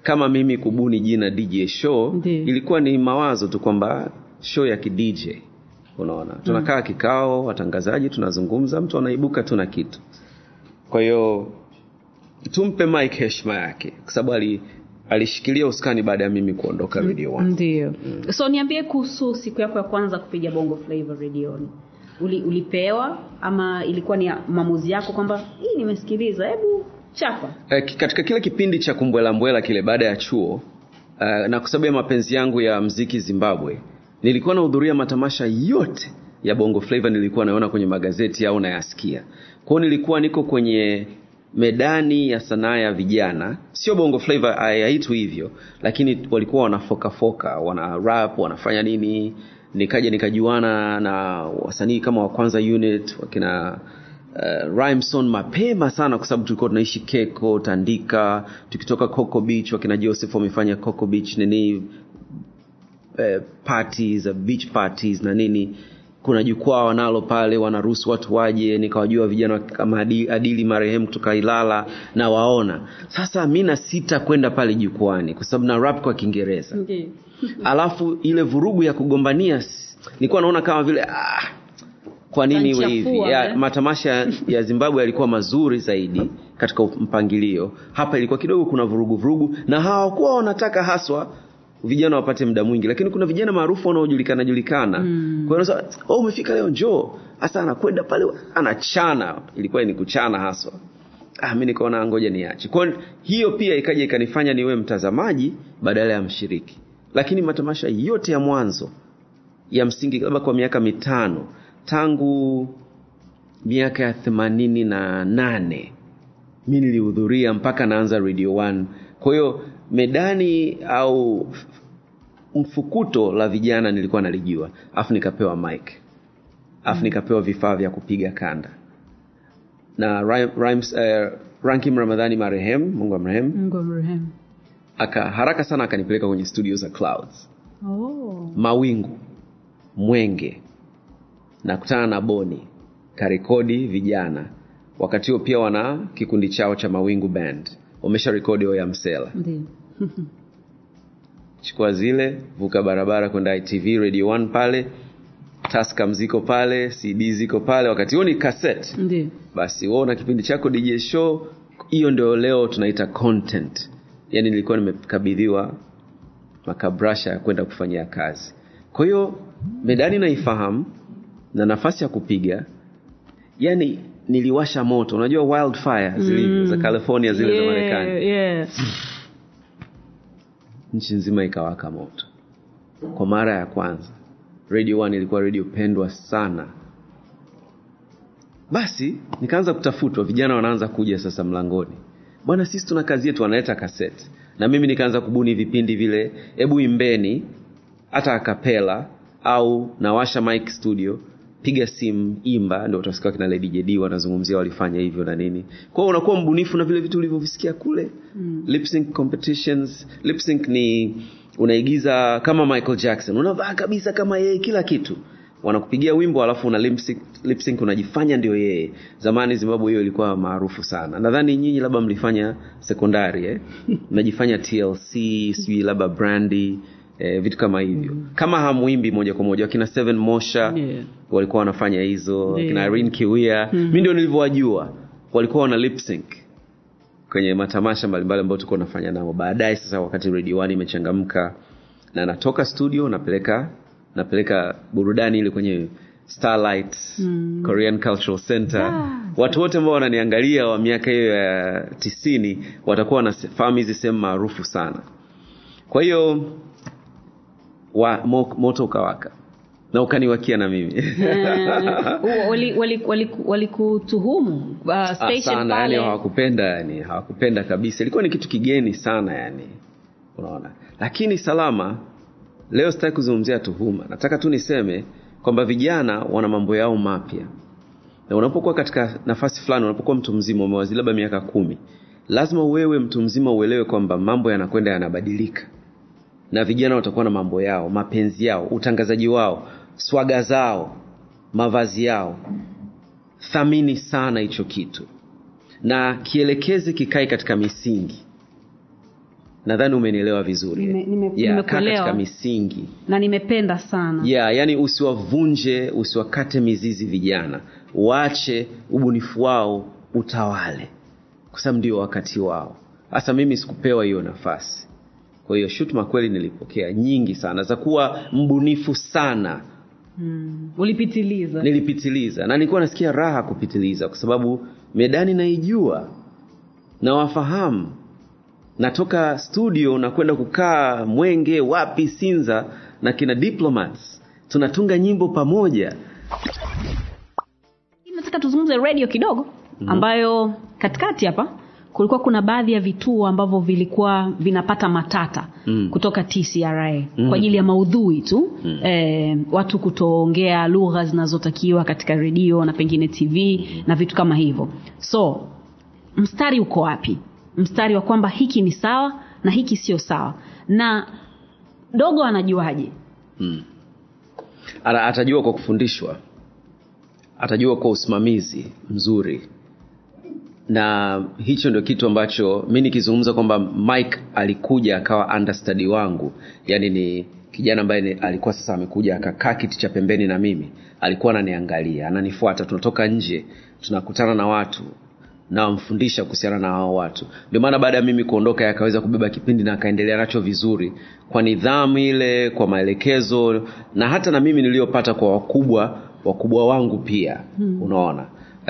kama mimi kubuni jina dj show Ndiyo. ilikuwa ni mawazo tu kwamba show ya kidj unaona tunakaa mm. kikao watangazaji tunazungumza mtu anaibuka tu na kitu kwa hiyo tumpe mike heshima yake kwa sababu ali, alishikilia usukani baada ya mimi kuondoka radio one ndio so niambie kuhusu siku yako ya kwanza kupiga bongo flavor redioni Uli, ulipewa ama ilikuwa ni maamuzi yako kwamba hii nimesikiliza hebu chapa Eh, ki- katika kile kipindi cha kumbwelambwela kile baada ya chuo uh, na kwa sababu ya mapenzi yangu ya mziki zimbabwe nilikuwa nahudhuria matamasha yote ya bongo flava nilikuwa naona kwenye magazeti au nayasikia kwao nilikuwa niko kwenye medani ya sanaa ya vijana sio bongo flava haitwi hivyo lakini walikuwa wanafokafoka wana rap wanafanya nini nikaja nikajuana na wasanii kama wa kwanza unit wakina uh, rhymeson mapema sana kwa sababu tulikuwa tunaishi keko tandika tukitoka coco beach wakina joseph wamefanya coco beach nini eh, parties uh, beach parties na nini kuna jukwaa wanalo pale wanaruhusu watu waje nikawajua vijana kama Adi- adili marehemu kutoka ilala na waona sasa mi na sita kwenda pale jukwani kwa sababu na rap kwa kiingereza ndio alafu ile vurugu ya kugombania s- nilikuwa naona kama vile ah, kwa nini iwe hivi Utanichafua, ya, eh? matamasha ya zimbabwe yalikuwa mazuri zaidi katika mpangilio hapa ilikuwa kidogo kuna vurugu vurugu na hawakuwa wanataka haswa vijana wapate muda mwingi lakini kuna vijana maarufu wanaojulikana julikana mm. kwa hiyo unasema, oh, umefika leo njoo hasa anakwenda pale anachana ilikuwa ni kuchana haswa ah, mi nikaona ngoja niache kwa hiyo hiyo pia ikaja ikanifanya niwe mtazamaji badala ya mshiriki lakini matamasha yote ya mwanzo ya msingi labda kwa miaka mitano tangu miaka ya themanini na nane mi nilihudhuria mpaka naanza radio one kwa hiyo medani au f- mfukuto la vijana nilikuwa nalijua alafu nikapewa mic alafu nikapewa vifaa vya kupiga kanda na Rhyme- Rhymes, uh, rankim ramadhani marehemu mungu amrehemu mungu amrehemu aka haraka sana akanipeleka kwenye studio za clouds oh. mawingu mwenge nakutana na boni karekodi vijana wakati huo pia wana kikundi chao cha mawingu band wamesha rekodi ya msela ndio chukua zile vuka barabara kwenda itv radio 1 pale taska mziko pale cd ziko pale wakati huo ni cassette ndio basi wewe una kipindi chako dj show hiyo ndio leo tunaita content yaani nilikuwa nimekabidhiwa makabrasha ya kwenda kufanyia kazi kwa hiyo medani naifahamu na nafasi ya kupiga yani niliwasha moto unajua wildfire zilivyo za california zile za marekani yeah. nchi nzima ikawaka moto kwa mara ya kwanza radio one ilikuwa radio pendwa sana basi nikaanza kutafutwa vijana wanaanza kuja sasa mlangoni bwana sisi tuna kazi yetu wanaleta kaseti na mimi nikaanza kubuni vipindi vile hebu imbeni hata akapela au nawasha mic studio piga simu imba ndio utasikia kina lady jd wanazungumzia walifanya hivyo na nini kwao unakuwa mbunifu na vile vitu ulivyovisikia kule mm. lip sync competitions lip sync ni unaigiza kama michael jackson unavaa kabisa kama yeye kila kitu wanakupigia wimbo alafu una lip sync, lip sync unajifanya ndio yeye zamani zimbabwe hiyo ilikuwa maarufu sana nadhani nyinyi labda mlifanya sekondari eh? mnajifanya tlc sijui labda brandi eh, vitu kama hivyo mm. kama hamwimbi moja kwa moja wakina seven mosha Yeah. walikuwa wanafanya hizo Yeah. wakina Irene kiwia mm. mi ndio nilivyowajua walikuwa wana lip sync kwenye matamasha mbalimbali ambayo tulikuwa tunafanya nao baadaye sasa wakati radio one imechangamka na natoka studio napeleka napeleka burudani ile kwenye starlight mm. korean cultural center Ah. watu wote ambao wananiangalia wa miaka hiyo ya tisini watakuwa wanafahamu hizi sehemu maarufu sana kwa hiyo wa, mo, moto ukawaka na ukaniwakia na mimi walikutuhumu wali, wali, wali walikutuhumu, uh, Ah, station sana yani pale hawakupenda yani hawakupenda kabisa ilikuwa ni kitu kigeni sana yani unaona lakini salama leo sitaki kuzungumzia tuhuma nataka tu niseme kwamba vijana wana mambo yao mapya na unapokuwa katika nafasi fulani unapokuwa mtu mzima umewazili labda miaka kumi lazima wewe mtu mzima uelewe kwamba mambo yanakwenda yanabadilika na vijana watakuwa na mambo yao mapenzi yao utangazaji wao swaga zao mavazi yao thamini sana hicho kitu na kielekeze kikae katika misingi nadhani umenielewa vizuri Nime- nime- yeah, kaa nimekuelewa. katika misingi na nimependa sana yeah, yani usiwavunje usiwakate mizizi vijana waache ubunifu wao utawale kwa sababu ndio wakati wao hasa mimi sikupewa hiyo nafasi kwa hiyo shutuma kweli nilipokea nyingi sana za kuwa mbunifu sana mm. ulipitiliza nilipitiliza na nilikuwa nasikia raha kupitiliza kwa sababu medani naijua nawafahamu natoka studio na kwenda kukaa mwenge wapi sinza na kina diplomats tunatunga nyimbo pamoja nataka tuzungumze radio kidogo ambayo katikati hapa kulikuwa kuna baadhi ya vituo ambavyo vilikuwa vinapata matata Mm. kutoka tcra kwa ajili ya maudhui tu mm. eh, watu kutoongea lugha zinazotakiwa katika redio na pengine tv na vitu kama hivyo so mstari uko wapi mstari wa kwamba hiki ni sawa na hiki sio sawa na dogo anajuaje mm. Ana- atajua kwa kufundishwa atajua kwa usimamizi mzuri na hicho ndio kitu ambacho mi nikizungumza kwamba mike alikuja akawa understudy wangu yaani ni kijana ambaye ni- alikuwa sasa amekuja akakaa kiti cha pembeni na mimi alikuwa ananiangalia ananifuata tunatoka nje tunakutana na watu nawamfundisha kuhusiana na hao watu ndio maana baada ya mimi kuondoka yeye akaweza kubeba kipindi na akaendelea nacho vizuri kwa nidhamu ile kwa maelekezo na hata na mimi niliyopata kwa wakubwa wakubwa wangu pia hmm. unaona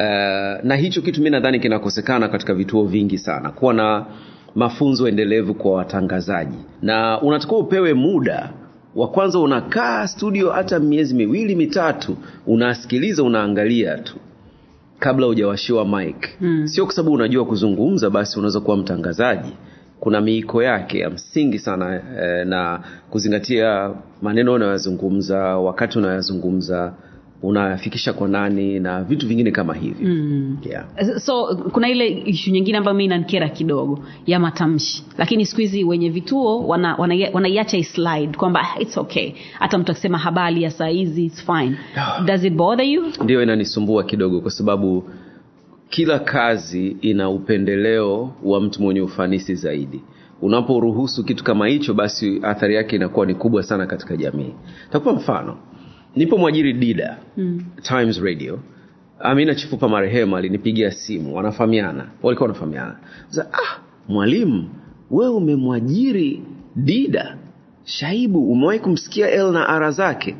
uh, na hicho kitu mi nadhani kinakosekana katika vituo vingi sana kuwa na mafunzo endelevu kwa watangazaji na unatakiwa upewe muda wa kwanza unakaa studio hata miezi miwili mitatu unasikiliza unaangalia tu kabla hujawashiwa mic Mm. sio kwa sababu unajua kuzungumza basi unaweza kuwa mtangazaji kuna miiko yake ya msingi sana eh, na kuzingatia maneno unayozungumza wakati unayozungumza unafikisha kwa nani na vitu vingine kama hivyo mm. yeah. so kuna ile ishu nyingine ambayo mi inanikera kidogo ya matamshi lakini siku hizi wenye vituo wanaiacha wana, wanaiacha islide kwamba "Ah, its okay hata mtu akisema habari ya saa hizi its fine does it bother you ndio inanisumbua kidogo kwa sababu kila kazi ina upendeleo wa mtu mwenye ufanisi zaidi unaporuhusu kitu kama hicho basi athari yake inakuwa ni kubwa sana katika jamii takupa mfano nipo mwajiri dida mm. times radio amina chifupa marehemu alinipigia simu wanafahamiana walikuwa wanafahamiana Sasa, ah mwalimu wewe umemwajiri dida shaibu umewahi kumsikia l na ara zake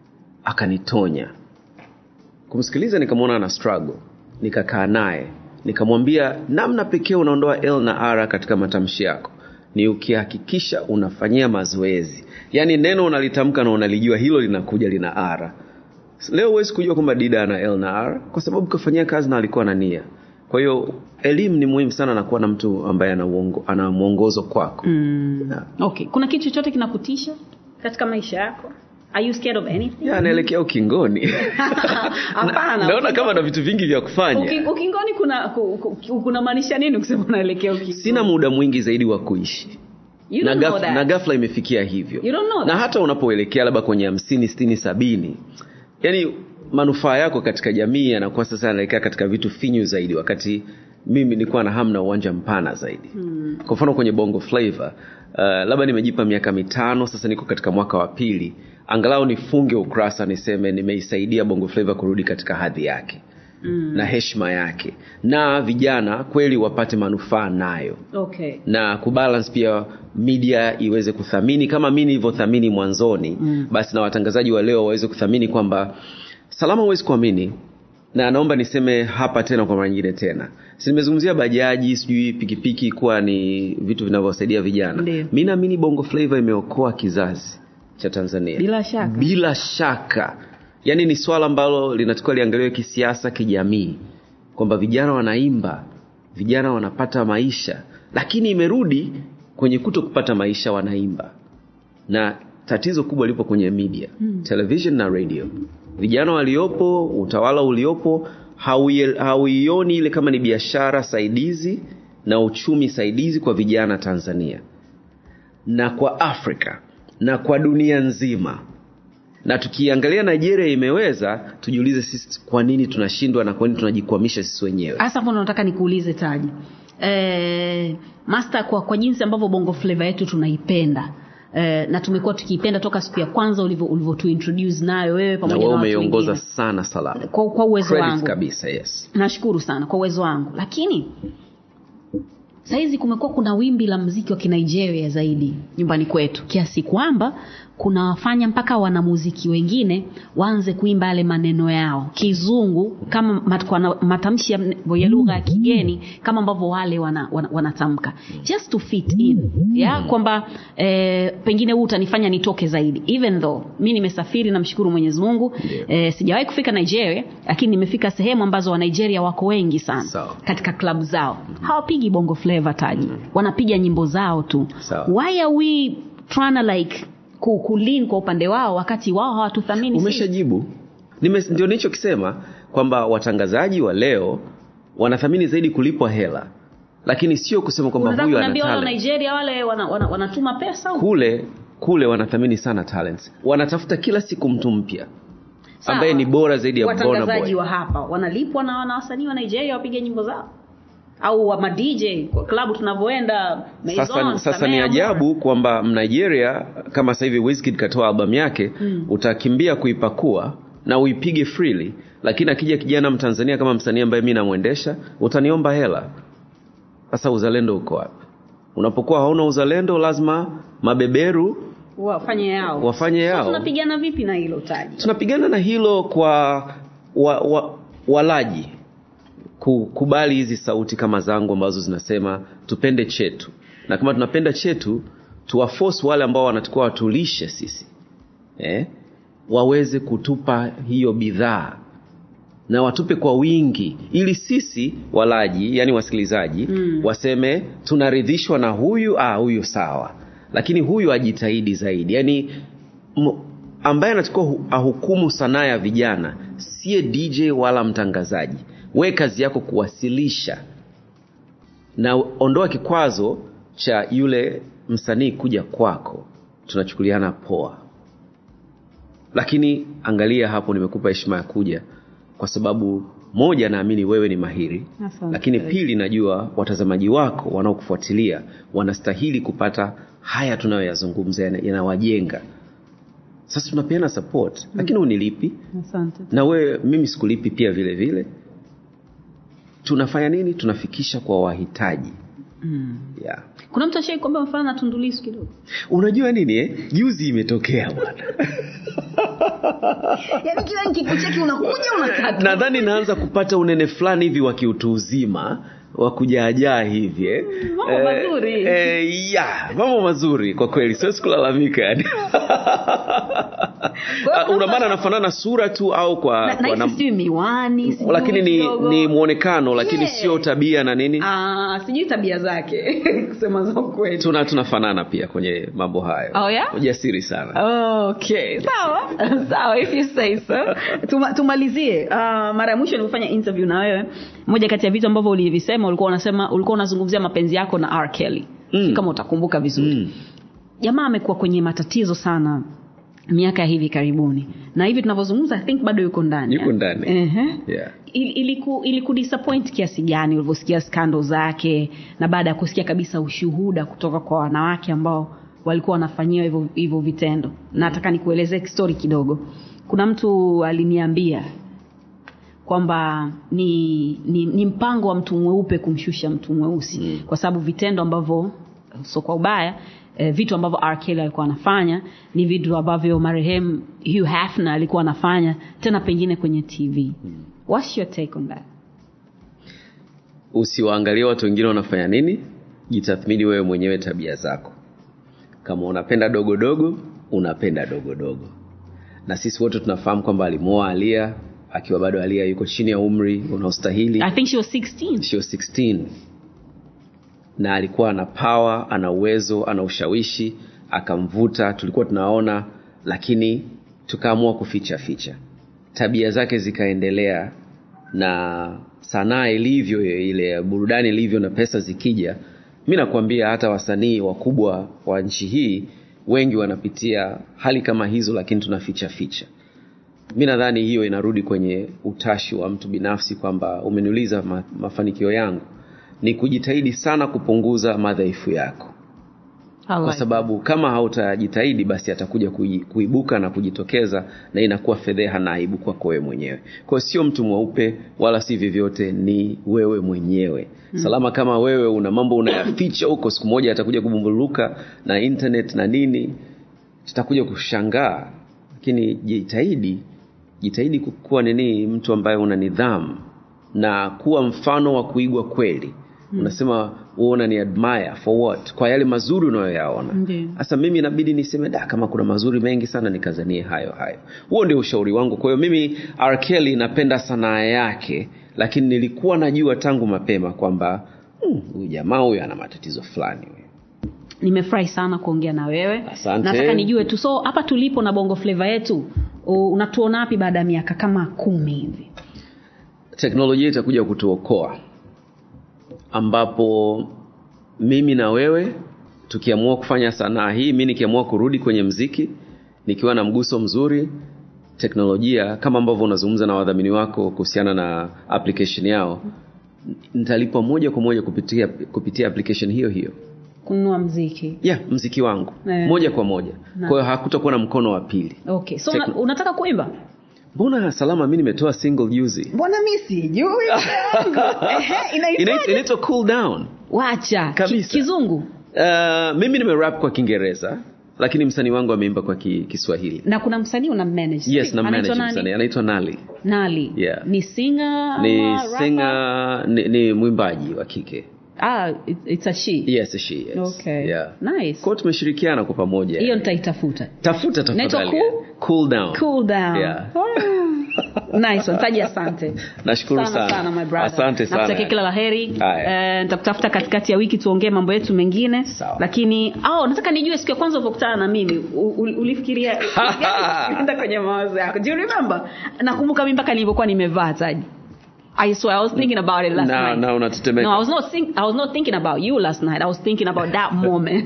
akanitonya kumsikiliza nikamwona ana struggle nikakaa naye nikamwambia namna pekee unaondoa l na r katika matamshi yako ni ukihakikisha unafanyia mazoezi yaani neno unalitamka na unalijua hilo linakuja lina r leo huwezi kujua kwamba dida ana l na r kwa sababu kafanyia kazi na alikuwa na nia kwa hiyo elimu ni muhimu sana na kuwa na mtu ambaye ana uongo- ana mwongozo kwako Mm. Yeah. okay kuna kitu chochote kinakutisha katika maisha yako are you scared of anything ya anaelekea ukingoni Hapana, naona kama na vitu vingi vya kufanya Uki- ukingoni kuna ku- ku- kunamaanisha nini kusema unaelekea ukingoni sina muda mwingi zaidi wa kuishi you na, don't know gaf, that. na gafla imefikia hivyo You don't know na that. hata unapoelekea labda kwenye hamsini sitini sabini yani manufaa yako katika jamii yanakuwa sasa yanaelekea katika vitu finyu zaidi wakati mimi nilikuwa na hamu na uwanja mpana zaidi hmm. kwa mfano kwenye bongo flavor uh, labda nimejipa miaka mitano sasa niko katika mwaka wa pili angalau nifunge ukurasa niseme nimeisaidia bongo flavor kurudi katika hadhi yake mm. na heshima yake na vijana kweli wapate manufaa nayo okay na kubalance pia media iweze kuthamini kama mi nilivyothamini mwanzoni mm. basi na watangazaji wa leo waweze kuthamini kwamba salama huwezi kuamini na naomba niseme hapa tena kwa mara nyingine tena si nimezungumzia bajaji sijui pikipiki kuwa ni vitu vinavyosaidia vijana Ndiyo. mi naamini bongo flavo imeokoa kizazi cha tanzania Bila shaka. bila shaka yaani ni swala ambalo linatakiwa liangaliwe kisiasa kijamii kwamba vijana wanaimba vijana wanapata maisha lakini imerudi kwenye kuto kupata maisha wanaimba na tatizo kubwa lipo kwenye media hmm. television na radio vijana waliopo utawala uliopo hauie- hauioni ile kama ni biashara saidizi na uchumi saidizi kwa vijana tanzania na kwa afrika na kwa dunia nzima na tukiangalia nigeria imeweza tujiulize sisi kwa nini tunashindwa na kwa nini tunajikwamisha sisi wenyewe hasa hapo ndo nataka nikuulize taji eh, master kwa, kwa jinsi ambavyo bongo flava yetu tunaipenda eh, na tumekuwa tukiipenda toka siku ya kwanza ulivyo ulivyotu introduce nayo wewe na pamoja wewe na watu umeiongoza wengine sana salama kwa, kwa uwezo Credit wangu kabisa yes nashukuru sana kwa uwezo wangu lakini sahizi kumekuwa kuna wimbi la mziki wa kinigeria zaidi nyumbani kwetu kiasi kwamba kunawafanya mpaka wanamuziki wengine waanze kuimba yale maneno yao kizungu kama mat, kwa na- matamshi ya, ya lugha ya kigeni kama ambavyo wale wanatamka wana, wanatamka. just to fit in ya kwamba eh, pengine huu utanifanya nitoke zaidi even though mi nimesafiri namshukuru mwenyezi mungu Ndio. eh, sijawahi kufika nigeria lakini nimefika sehemu ambazo wanigeria wako wengi sana Sawa. katika klabu zao hawapigi bongo flava taji wanapiga nyimbo zao tu Sawa. why are we trying to like ku- kulin kwa upande wao wakati wao hawatuthamini sisi? umeshajibu Nime, ndio nilichokisema kwamba watangazaji wa leo wanathamini zaidi kulipwa hela lakini sio kusema kwamba unataka huyu ana kuniambia wale wa talent nigeria wale wana, wana, wanatuma pesa au? kule kule wanathamini sana talents wanatafuta kila siku mtu mpya Sawa. ambaye ni bora zaidi ya Burna watangazaji Boy. wa hapa wanalipwa na wana wasanii wa nigeria wapige nyimbo zao au wa madj kwa klabu tunavyoenda Maison, sasa, sasa ni Samea, ajabu kwamba mnigeria kama sasa hivi Wizkid katoa albamu yake mm. utakimbia kuipakua na uipige freely lakini akija kijana mtanzania kama msanii ambaye mi namwendesha utaniomba hela sasa uzalendo uko wapi unapokuwa hauna uzalendo lazima mabeberu wafanye yao wafanye Sasa yao tunapigana vipi na hilo taji tunapigana na hilo kwa wa, wa, walaji kukubali hizi sauti kama zangu ambazo zinasema tupende chetu na kama tunapenda chetu tuwaforce wale ambao wanatakiwa watulishe sisi eh? waweze kutupa hiyo bidhaa na watupe kwa wingi ili sisi walaji yani wasikilizaji mm. waseme tunaridhishwa na huyu ah, huyu sawa lakini huyu ajitahidi zaidi yani m- ambaye anatakiwa hu- ahukumu sanaa ya vijana siye dj wala mtangazaji we kazi yako kuwasilisha na ondoa kikwazo cha yule msanii kuja kwako tunachukuliana poa lakini angalia hapo nimekupa heshima ya kuja kwa sababu moja naamini wewe ni mahiri Asante. lakini pili najua watazamaji wako wanaokufuatilia wanastahili kupata haya tunayoyazungumza yana- yanawajenga sasa tunapeana support lakini unilipi asante na wewe mimi sikulipi pia vile vile tunafanya nini tunafikisha kwa wahitaji mm. yeah. kuna mtu ashai kwamba mfano na tundulisu kidogo unajua nini eh? juzi imetokea bwana yaani kila nikikucheki unakuja unakata nadhani naanza kupata unene fulani hivi wa kiutu uzima wa kujaajaa hivi eh. mambo mazuri. eh, ya mambo mazuri kwa kweli siwezi kulalamika yani hiyo una maana anafanana sura tu au kwa, na, kwa na nam- sijui miwani sijui lakini ni, kidogo. ni mwonekano lakini Yeah. sio tabia na nini Ah, sijui tabia zake kusema za ukweli tuna tunafanana pia kwenye mambo hayo Oh, yeah? ujasiri sana okay sawa sawa if you say so Tuma, tumalizie uh, mara ya mwisho nilifanya interview na wewe moja kati ya vitu ambavyo ulivisema ulikuwa unasema ulikuwa unazungumzia mapenzi yako na R. Kelly Mm. kama utakumbuka vizuri mm. jamaa amekuwa kwenye matatizo sana miaka ya hivi karibuni na hivi tunavyozungumza i think bado yuko ndani Yuko eh? ndani. Ehe. yeah. Il- iliku ilikudisappoint kiasi gani ulivyosikia skando zake na baada ya kusikia kabisa ushuhuda kutoka kwa wanawake ambao walikuwa wanafanyiwa hivyo hivyo vitendo nataka nikuelezee story kidogo kuna mtu aliniambia kwamba ni, ni, ni mpango wa mtu mweupe kumshusha mtu mweusi mm. kwa sababu vitendo ambavyo so kwa ubaya eh, vitu ambavyo R. Kelly alikuwa anafanya ni vitu ambavyo marehemu Hugh Hefner alikuwa anafanya tena pengine kwenye tv mm. what's your take on that usiwaangalie watu wengine wanafanya nini jitathmini wewe mwenyewe tabia zako kama unapenda dogodogo unapenda dogodogo na sisi wote tunafahamu kwamba alimwoa alia akiwa bado alia yuko chini ya umri unaostahili i think she was 16 sio 16 na alikuwa ana power ana uwezo ana ushawishi akamvuta tulikuwa tunaona lakini tukaamua kuficha ficha tabia zake zikaendelea na sanaa ilivyo ile burudani ilivyo na pesa zikija mi nakwambia hata wasanii wakubwa wa nchi hii wengi wanapitia hali kama hizo lakini tunaficha ficha mi nadhani hiyo inarudi kwenye utashi wa mtu binafsi kwamba umeniuliza ma, mafanikio yangu ni kujitahidi sana kupunguza madhaifu yako kwa sababu kama hautajitahidi basi atakuja kui- kuibuka na kujitokeza na inakuwa fedheha na aibu kwako wewe mwenyewe kwa hiyo sio mtu mweupe wala si vyovyote ni wewe mwenyewe mm. salama kama wewe una mambo unayaficha huko siku moja atakuja kubumbuluka na internet na nini tutakuja kushangaa lakini jitahidi jitahidi kuwa nini mtu ambaye una nidhamu na kuwa mfano wa kuigwa kweli hmm. unasema uona ni admire for what kwa yale mazuri unayoyaona Ndiyo. sasa mimi inabidi niseme da kama kuna mazuri mengi sana nikazanie hayo hayo huo ndio ushauri wangu kwa hiyo mimi R. Kelly napenda sanaa yake lakini nilikuwa najua tangu mapema kwamba "Hmm, huyu jamaa huyu ana matatizo fulani huyu." nimefurahi sana kuongea na wewe Asante. nataka nijue tu so hapa tulipo na bongo fleva yetu u- unatuona wapi baada ya miaka kama kumi hivi teknolojia itakuja kutuokoa ambapo mimi na wewe tukiamua kufanya sanaa hii mi nikiamua kurudi kwenye mziki nikiwa na mguso mzuri teknolojia kama ambavyo unazungumza na wadhamini wako kuhusiana na application yao nitalipwa moja kwa moja kupitia, kupitia application hiyo hiyo kununua mziki yeah mziki wangu Eh. moja kwa moja Na. kwa hiyo hakutakuwa na mkono wa pili okay so Tekno- una, unataka kuimba mbona salama mi nimetoa single juzi mbona mi sijui Inaitwa- inaitwa cool down wacha Kabisa. Ki, kizungu Uh, mimi nimerap kwa kiingereza lakini msanii wangu ameimba kwa ki, kiswahili na kuna msanii una manage yes na Anaitwa manage nani? msanii anaitwa nali nali Yeah. ni singer ni ama rapper? singer ni, ni mwimbaji wa kike ah, it, it's a she yes she yes. okay yeah. nice kwao tumeshirikiana kwa pamoja hiyo nitaitafuta tafuta Inaitwa tafadhali cool? cool down cool down Yeah. Ah. nice one taji asante nashukuru sana sana, sana my brother asante sana nakutakia kila la heri Haya. Eh, nitakutafuta katikati ya wiki tuongee mambo yetu mengine Sawa. lakini oh, nataka nijue siku ya kwanza ulipokutana na mimi u- u- ulifikiria enda kwenye mawazo yako do you remember nakumbuka mimi mpaka nilivyokuwa nimevaa taji I swear I was thinking about it last Na- night. na unatetemeka. No, I was not think, I was not thinking about you last night. I was thinking about that moment.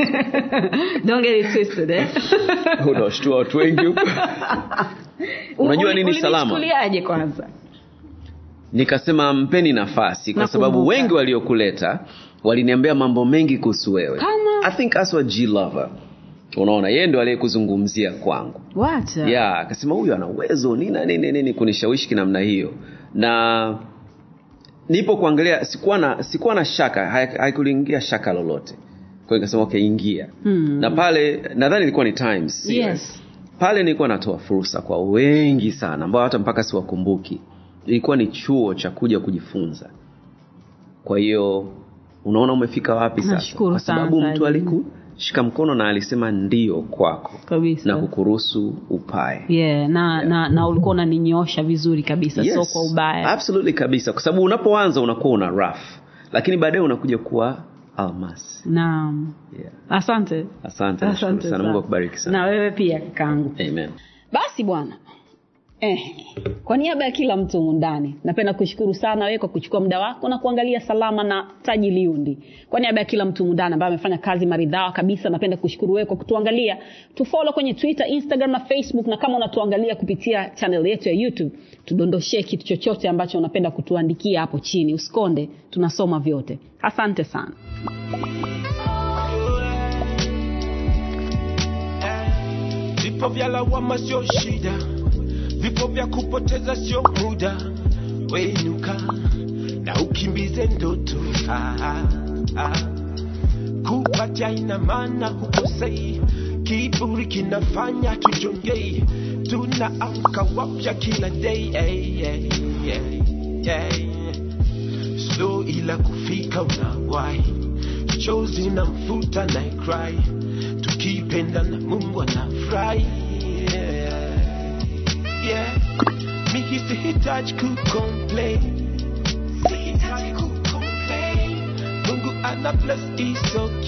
Don't get it twisted, eh? unawashtua watu wengi huko Unajua Uli- nini salama? ulinichukuliaje kwanza? nikasema mpeni nafasi kwa Nakumbuka. sababu wengi waliokuleta waliniambia mambo mengi kuhusu wewe Kama? i think aswa g lover unaona yeye ndo aliyekuzungumzia kwangu Wacha. ya akasema huyu ana uwezo nini nini nini kunishawishi kinamna hiyo na nipo kuangalia sikuwa na sikuwa na shaka hai- haikuliingia shaka lolote kwa hiyo nikasema okay ingia Hmm. na pale nadhani ilikuwa ni times sio? Yes. pale nilikuwa natoa fursa kwa wengi sana ambao hata mpaka siwakumbuki ilikuwa ni chuo cha kuja kujifunza kwa hiyo unaona umefika wapi sasa Nashukuru kwa sana, sababu mtu Saidi. alikushika mkono na alisema ndio kwako Kabisa. na kukuruhusu upae yeah, na, na, na ulikuwa unaninyoosha vizuri kabisa Yes, so kwa ubaya absolutely kabisa kwa sababu unapoanza unakuwa una rough lakini baadaye unakuja kuwa almasi naam yeah. asante asante nashukuru sana mungu akubariki sana na wewe pia kakaangu amen basi bwana eh, kwa niaba ya kila mtu humu ndani napenda kushukuru sana wewe kwa kuchukua muda wako na kuangalia salama na taji liundi kwa niaba ya kila mtu humu ndani ambaye amefanya kazi maridhawa kabisa napenda kushukuru wewe kwa kutuangalia tufolo kwenye twitter instagram na facebook na kama unatuangalia kupitia channel yetu ya youtube tudondoshee kitu chochote ambacho unapenda kutuandikia hapo chini usikonde tunasoma vyote asante sana Vipo vya lawama sio shida, vipo vya kupoteza sio muda. Wenuka na ukimbize ndoto ah, ah, ah. Kupatia ina maana hukosei, kiburi kinafanya tujongei, tunaamka wapya kila day hey, hey, hey, hey. Slow ila kufika unawahi, chozi na mfuta na cry, tukipenda na Mungu anafurahi yeah. yeah. Mimi sihitaji kucomplain, sihitaji kucomplain. Mungu ana bless is okay.